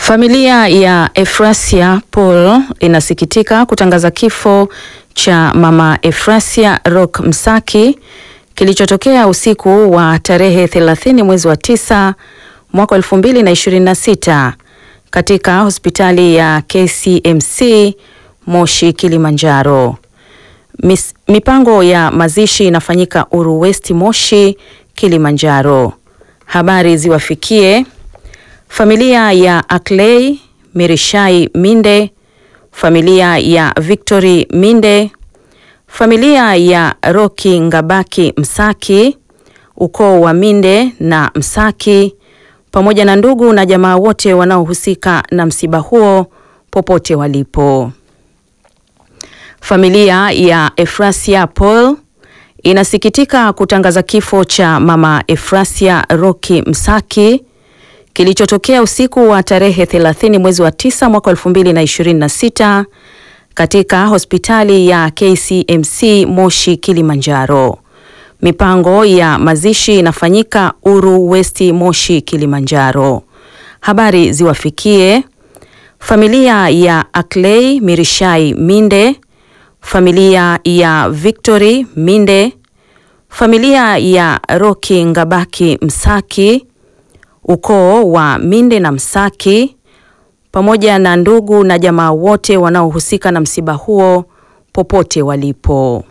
Familia ya Efrasia Paul inasikitika kutangaza kifo cha mama Efrasia Rock Msaki kilichotokea usiku wa tarehe 30 mwezi wa tisa mwaka 2026 katika hospitali ya KCMC Moshi Kilimanjaro. Mis, mipango ya mazishi inafanyika Uru West Moshi Kilimanjaro. Habari ziwafikie familia ya Akley Mirishai Minde, familia ya Victory Minde, familia ya Roki Ngabaki Msaki, ukoo wa Minde na Msaki, pamoja na ndugu na jamaa wote wanaohusika na msiba huo popote walipo. Familia ya Efrasia Paul inasikitika kutangaza kifo cha mama Efrasia Roki Msaki kilichotokea usiku wa tarehe 30 mwezi wa 9 mwaka 2026 katika hospitali ya KCMC Moshi Kilimanjaro. Mipango ya mazishi inafanyika Uru West Moshi Kilimanjaro. Habari ziwafikie familia ya Akley Mirishai Minde, familia ya Victory Minde, familia ya Roki Ngabaki Msaki, ukoo wa Minde na Msaki, pamoja na ndugu na jamaa wote wanaohusika na msiba huo popote walipo.